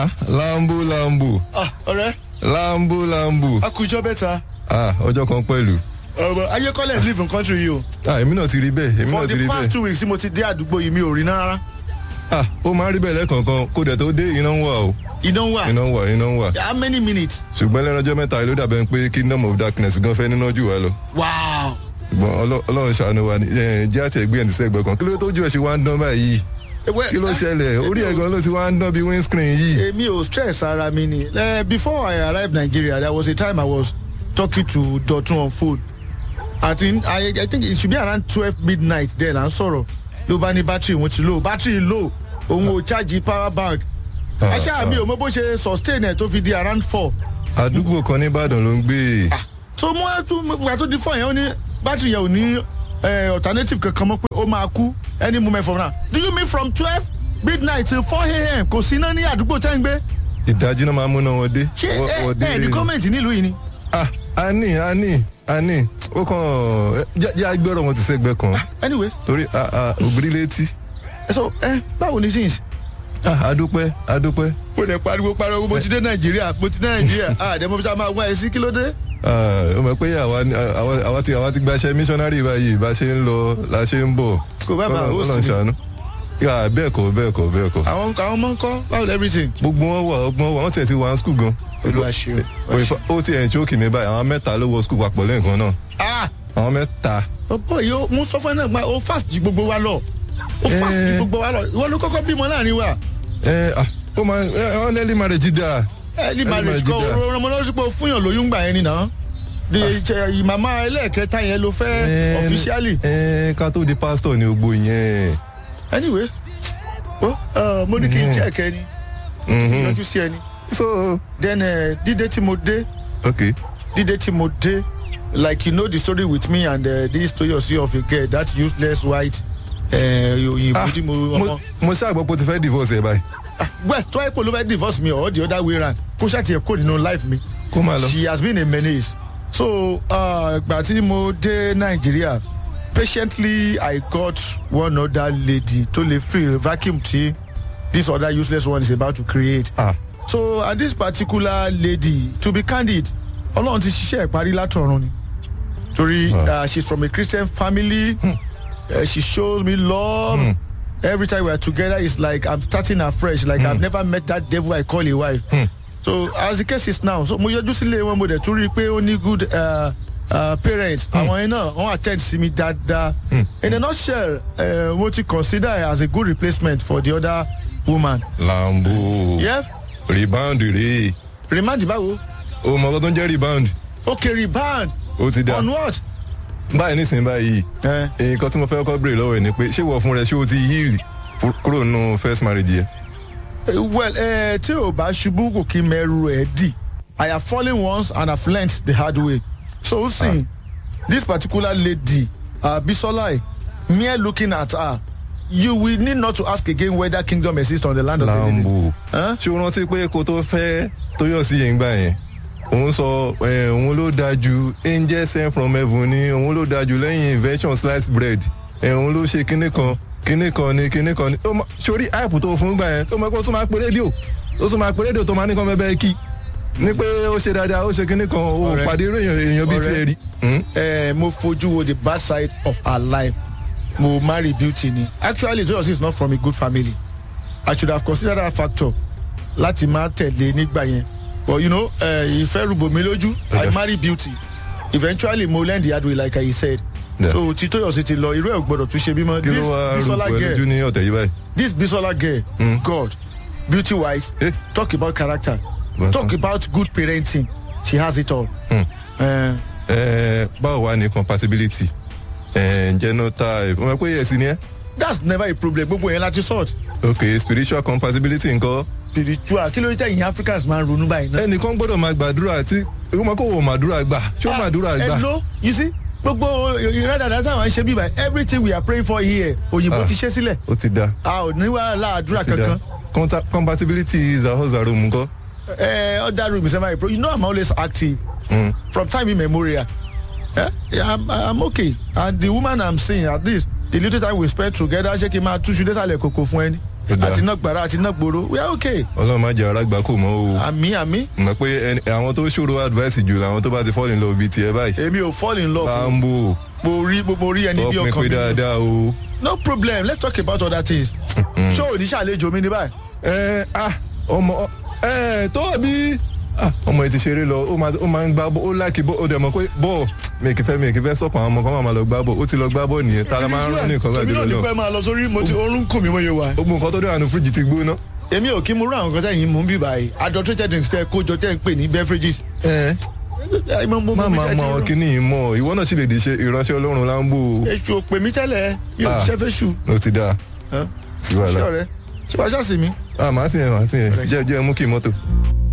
lambo lambo ah ọ̀rẹ́ lambo lambo akujọ bẹta ah ọjọ́ kan pẹ̀lú ọmọ ayékọ́lẹ̀ live in country yìí o ah èmi náà ti rí bẹ́ẹ̀ èmi for náà ti the rí past bẹ́ẹ̀ two weeks tí mo ti dé àdúgbò yìí mi ò rí náà rárá ah ó máa ń rí bẹ́ẹ̀ lẹ́ẹ̀kọ̀ọ̀kan kó dẹ̀ tó dé iná ń wà o iná wà iná ń wà iná ń wà how many minutes ṣùgbọ́n lẹ́nu ọjọ́ mẹ́ta ló dàbẹ̀ pé kingdom of darkness gan fẹ́ níná jù wá lọ wow ṣùgbọ́n Ọlọ́- ọlọ́run ṣàánú wa ni ẹ̀, jẹ́ àti ẹ̀gbẹ́ ẹ̀ ní sẹ́gbẹ́ kan kí ló tó ju ẹ̀ ṣe wá ń dán báyìí kí ló ṣẹlẹ̀ orí ẹ̀ gan ló ti wá ń dán bí windscreen yìí èmi ò stress ara mi ni Eh, before i arrived nigeria there was a time i was talking to dotun on phone i think i, I think it should be around twelve midnight then à ń sọ̀rọ̀ ló bá ní battery wọn ti low battery low òun ò charge power bank Ah, aṣáà mi ò mọ bó ṣe sustain ẹ̀ tó fi di around four àdúgbò kan ní ìbàdàn ló ń gbé so mo wá tún gbà tó di fọ yẹn ó ní battery yẹn ò ní eh, alternative kankan mọ́ pé ó máa kú any moment from now do you mean from twelve midnight till four am kò sí iná ní àdúgbò tẹ́ ń gbé ìdájí náà máa múná wọn dé ṣé Wọ́n- ẹ wọ́n dé ẹ ní gọ́ọ̀mẹ̀ntì nílùú yìí ni. ah a ní a ní a ní ó kàn jẹ́ jẹ́ agbẹ́rọ̀ wọn ti sẹ́gbẹ́ kan anyway torí ah, ah, òbírí létí so ẹ báwo ni jeans. ah adúpẹ́ adúpẹ́ mo lè pariwo pariwo mo ti dé nàìjíríà mo ti dé nàìjíríà àdèmọ bí sá máa wá ẹ sí kí ló dé. Ah, ó mọ̀ pé àwa ni- àwa àwa ti àwa ti gbaṣẹ́ missionary báyìí bá ṣe ń lọ la ṣe ń bọ̀ Kò bá máa host Ọlọ́run mi. ṣàánú yà bẹ́ẹ̀ kọ́ bẹ́ẹ̀ kọ́ bẹ́ẹ̀ kọ́ àwọn àwọn ọmọ ń kọ́ báwo lè everything. gbogbo wọn wà ọgbọ́n wà wọ́n tẹ̀ ti wà ní skul gan olúwa ṣe o. Òyìnbó- ó ti ẹ̀ ń ṣókì mi báyìí àwọn mẹ́ta ló wọ skul papọ̀ lẹ́ẹ̀kan náà ah àwọn mẹ́ta ọ̀pọ̀ yìí ó mú sọ́fẹ́ náà gba ó fast ju gbogbo wa lọ ó fast ju Eh. gbogbo wa lọ ìwọ ló kọ́kọ́ bímọ láàrin wa. ẹ ah ó máa ẹ ọ́n early marriage dáa early Early marriage kọ marriage ọ̀rọ̀ ọmọ lọ́sí pé fúnyàn lóyún gbà yẹn nìyà the màmá ẹlẹ́ẹ̀kẹta yẹn ló fẹ́ officially ẹ ká tó di pastor ni gbogbo yẹn anyway ó mo ní kí n check ẹni yọjú sí ẹni so then eh, dídé tí mo dé okay dídé tí mo dé like you know the story with me and uh, this Toyosi of a girl that useless white òyìnbó ah tí mo mo ọmọ mo ṣàgbọ́ pé o ti fẹ́ divorce ẹ̀ báyìí well tó ẹ kó ló fẹ́ divorce me or the other way round kó ṣàtìyẹ kó nínú life mi. kó máa lọ. she has been a menace so ìgbà tí mo dé nàìjíríà patiently i got one other lady tó lè fill vacuum tí this other useless one is about to create ah so and this particular lady to be candid ọlọ́run ti ṣiṣẹ́ ìparí látọ̀run ni torí uh, she's from a christian family uh, she shows me love every time we are together it's like i'm starting afresh like i've never met that devil i call a wife so as the case is now so mo yọjú sílé wọn mo dẹ̀ tún rí i pé ó ní good uh, uh, parents àwọn yẹn náà wọ́n attend sí mi dáadáa in a nutshell uh, mo ti consider her as a good replacement for the other woman. lambo Yeah? rebound rèé remand báwo o mọ̀ ọ́ tó ń jẹ́ rebound okay rebound ó ti dá on what. báyìí nísìnyí báyìí Eh. nǹkan tí mo fẹ́ kọ́ béèrè lọ́wọ́ ẹ̀ ni pé ṣé wọ́n fún rẹ ṣé o ti heal fu- kúrò nínú first marriage yẹn. Eh, well eh, tí o bá ṣubú kò kí mẹ́rù ẹ̀ dì i have fallen once and have learnt the hard way so sin this particular lady uh, bisola mere looking at her you will need not to ask again whether kingdom exists on the land of the living. lambo Huh? ṣé o rántí pé kó tó fẹ́ tóyọ̀sí yẹn gbà yẹn òun sọ ẹ, òun ló dáa ju angel sent from heaven ni òun ló dáa ju lẹ́yìn invention sliced bread ẹ, òun ló ṣe kinní kan kinní kan ni kinní kan ni ó ma- sórí áìpù tó fún gbà yẹn tó mọ kó tún máa pe rédíò ó tún máa pe rédíò tó máa ní kan fẹ́ bẹ́ẹ̀ kí ní pé ó ṣe dáadáa ó ṣe kinní kan ó Ọ̀rẹ́. pàdé irú èèyàn èèyàn bíi Ọ̀rẹ́. tiẹ̀ rí. Hmm? Eh, mo fojú wo the bad side of her life mo marry beauty ni actually toyosi is not from a good family i should have considered that factor láti máa tẹ̀lé nígbà yẹn but you know uh, ìfẹ́ rúbò mi lójú i Okay. marry beauty eventually mo learn the hard way like i said Yeah. so ti toyosi ti lọ irú ẹ̀ ò gbọ́dọ̀ tún ṣe bímọ kí ló this wá bisola rúbọ lójú girl ní ọ̀tẹ̀ yìí báyìí. this bisola girl god beauty wise Eh. talk about character Well, talk about good parenting she has it all. Uh, Ẹ, báwo wá ní compatibility ẹ, genotype ọmọ pé yẹ̀sì ni ẹ́ that's never a problem gbogbo yẹn láti sort. ok spiritual compatibility nǹkan spiritual kí ló ń tẹ̀yìn africans máa ń ronú báyìí náà. ẹnìkan gbọ́dọ̀ máa gbàdúrà tí ìwọ́n kò wò màdúrà gbà ṣé ó màdúrà gbà hello you see gbogbo ìrẹ́dàdà táwọn ṣe bí báyìí everything we are praying for here òyìnbó Ah. ti ṣe sílẹ̀ ó ti da a ò ní wàhálà àdúrà ó ti da kankan. Conta- compatibility is a hozaru nǹkan ẹ other room is never a problem you know i'm always active Mm. from time immemorial eh? yeah, I'm, i'm okay and the woman i'm seeing at least the little time we spend together ṣé kí n máa túṣu désàlẹ̀ kòkò fún ẹni Ó dáa. àti náà gbàrà àti náà gbòòrò we are okay ọlọ́run má jẹ́ ara gbà kó mọ́ o àmì àmì mọ̀ pé ẹni- àwọn tó ṣòro advice jù làwọn tó bá ti fall in love bíi tiẹ̀ báyìí èmi ò fall in love bá ń bò mo rí mo rí ẹni bí tọ́ pin ọkàn pé mi dáadáa o. no problem let's talk about other things ṣé ò ní ṣàlejò mi ní báyìí ẹ ah ọmọ ẹ tó bí ah, ọmọ yìí ti ṣeré lọ ó máa ó máa ń gbá bọ́ ó láàkì bọ́ ó dẹ̀ mọ̀ pé bọ́ọ̀ mi kì í fẹ́ mi kì í fẹ́ sọ̀pọ̀ àwọn ọmọ kan máa lọ gbá bọ́ ó ti lọ gbá bọ́ nìyẹn tá a máa ń rán ní nǹkan bá tèmi náà dúró ní lọ pẹ́ máa lọ sórí mo ti orun kùn mí mo yẹ wá. gbogbo nǹkan tó dé àánú fíríjì ti gbóná. èmi ò kí mo rú àwọn kan tẹ̀yìn mú bí báyìí adulterated drinks tẹ́ kójọ tẹ́ ń pè ní beverages. ẹ ẹ mọ mo má mi máa tẹ́ mọ ti àwọn rú. kinní yìí mọ ìwọ náà sì lè di ṣe ìránṣẹ́ ọlọ́run láńbò èṣù ò pè mí tẹ́lẹ̀ mi ò Ah. ṣẹ́ fẹ́ ṣù. ó ti dáa sí ṣé wàhálà ọ̀rẹ́ ṣé wàá ṣàṣì mi. ah màá sì yẹn màá sì yẹn jẹ́ jẹ́ mú kí mọ́tò.